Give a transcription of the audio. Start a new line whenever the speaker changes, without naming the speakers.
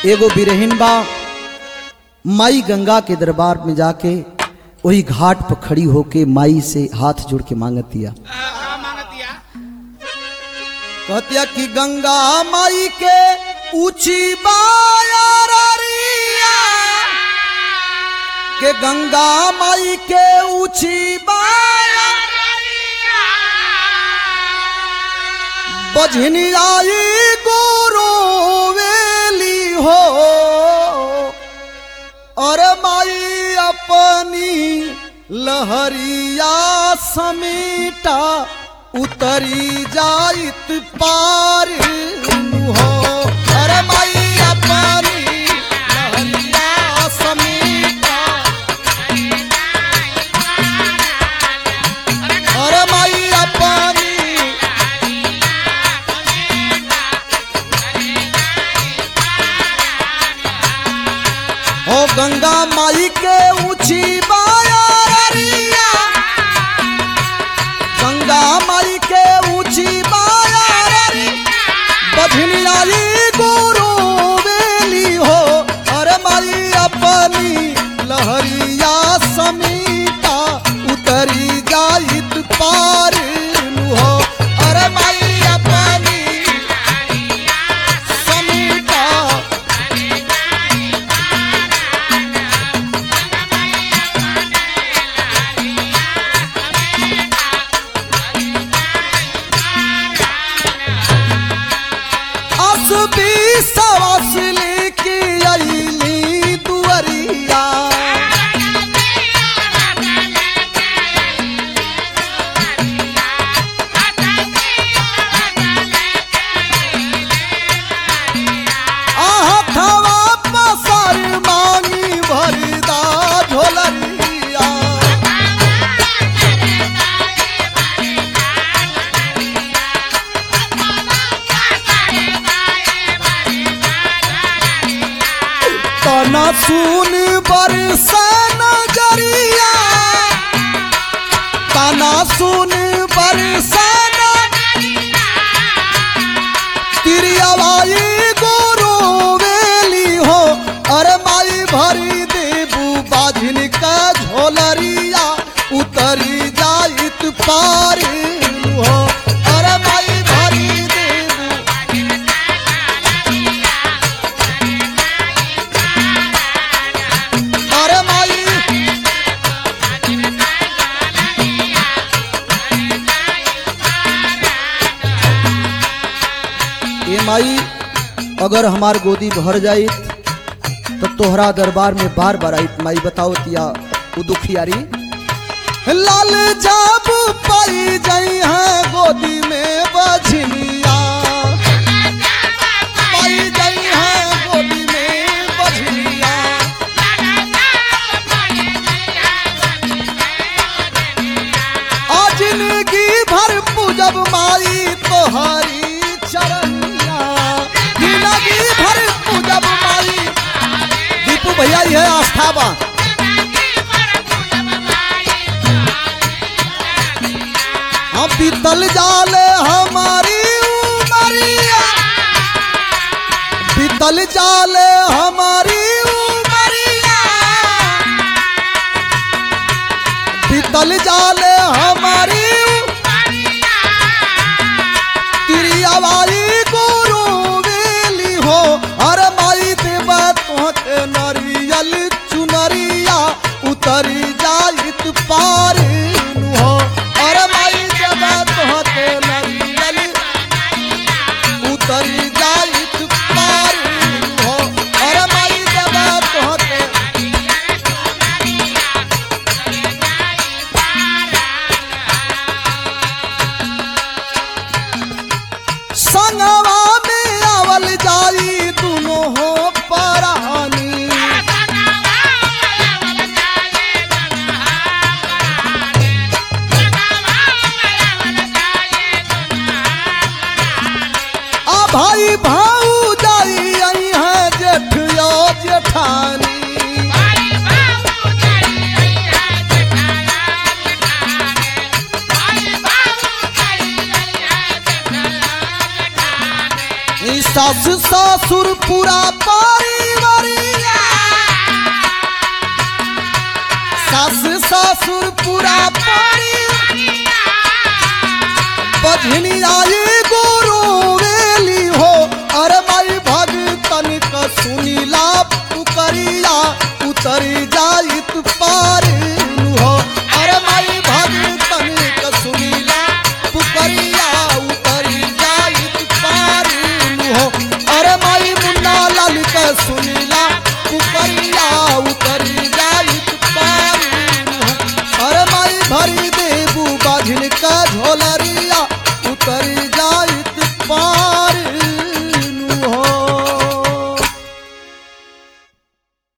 एगो बिरहिन बा माई गंगा के दरबार में जाके वही घाट पर खड़ी होके माई से हाथ जोड़ के मांगतिया
हाँ मांगतिया
कहतिया कि गंगा माई के ऊंची बायारिया के गंगा माई के ऊंची बाया बजनी आई गोरो वेली हो और माई अपनी लहरिया समीटा उतरी जाइत पार हो अरे माई अपनी लहरिया समीटा अरे माई अपनी हो गंगा माई के ऊंची बायारिया गंगा माई के ऊंची बायारी बधनी आई गुरु बेली हो अरे माई अपनी लहरिया समीटा उतरी जाइत पार हो अरे माई अपनी समीटा असबी सवास लेके आईली दुअरिया आहथवा पसार मांगी भरदा झोलरिया तना सुन बरसा नजरिया तना सुन बरसा तिरियावाई गोरो वेली हो अरे माई भरी देबू बाझिन का झोलरिया उतरी जाइत पार हो अरे माई भरी देबू अरे माई ए माई अगर हमार गोदी भर जाइत तो तोहरा दरबार में बार बार आइत माई बताओ तिया उ दुखियारी लाल जाब पाई जाई है गोदी में बझनिया पाई जाई है गोदी में बझनिया आ जिंदगी भर पूजब माई तोहरी चरनिया जिंदगी भर पूजब माई दीपू भैया ये आस्था बा हम बीतल जाले हमारी उमरिया बीतल जाले हमारी उमरिया बीतल जाले हमारी तिरियावाई गुरु वेली हो अरे माई देवा तोहके नरियल चुनरिया उतरी जाइत पार हो अरे माई देवा तोहके नरियल उतरी जाइत पार हो अरे माई देवा तोहके संगवा में आवल जाई दुनो हो परानी आ भाई भाऊ जाई आई है जेठिया जेठानी ई सास ससुर पूरा पारी सुरपुरा पारी बझनी आई गुरु वेली हो अरे माई भगतन का सुनीला पुकरिया उतरी जाइत पार हो